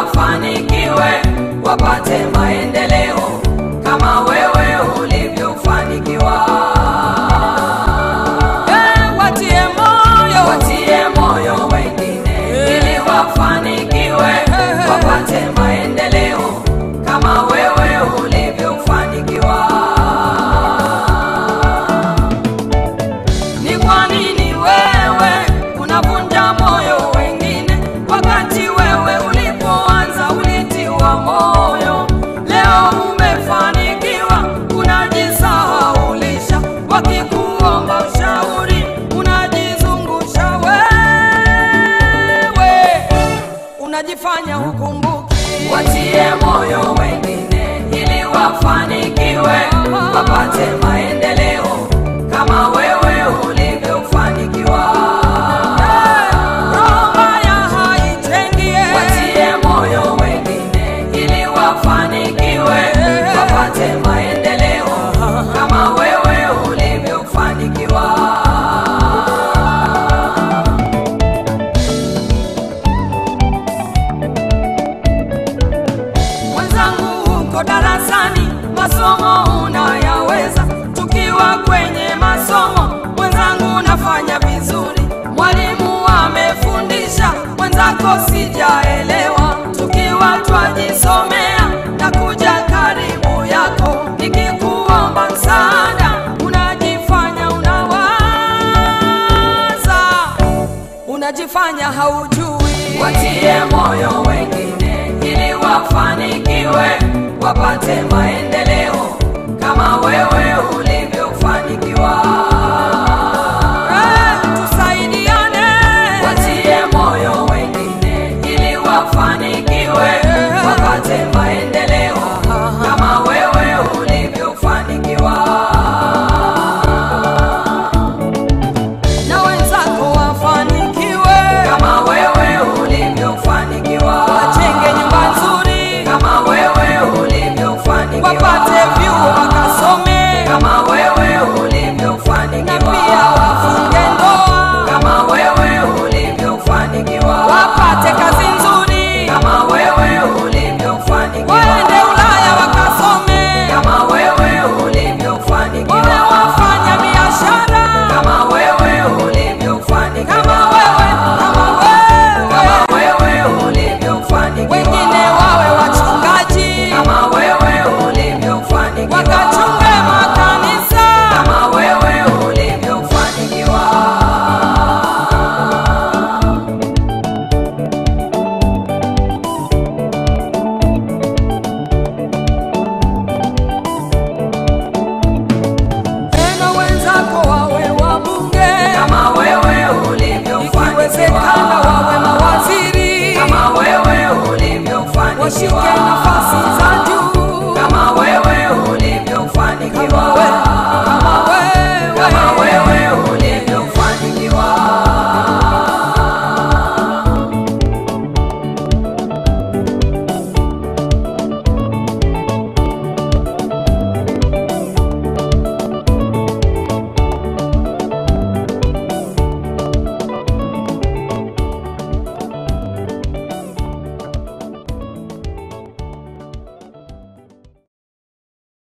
wafanikiwe, wapate maendeleo kama wewe ulivyofanikiwa. Eh, watie moyo Watie moyo wengine ili wafanikiwe, wapate maendeleo kama wewe ulivyofanikiwa. Ni kwa nini wewe unavunja moyo wengine, wakati wewe ulipoanza ulitiwa moyo? Leo umefanikiwa, unajisahaulisha, wakikuomba ushauri unajizungusha wewe, unajifanya hukumbuki. Watie moyo wengine ili wafanikiwe, wapate maendeleo kama wewe ulivyofanikiwa. Roho mbaya haitengie. Watie moyo wengine ili wafanikiwe, wapate maendeleo kama wewe ulivyofanikiwa. Mwenzangu huko darasani, masomo unayaweza. Tukiwa kwenye masomo, mwenzangu unafanya vizuri. Mwalimu amefundisha, mwenzako sijaelewa. Tukiwa twajisomea na kuja karibu yako, nikikuomba msaada, unajifanya unawaza, unajifanya haujui. Watie moyo wengine ili wafanikiwe, wapate maendeleo kama wewe ulivyofanikiwa. Eh, tusaidiane. Watie moyo wengine ili wafanikiwe, wapate maendeleo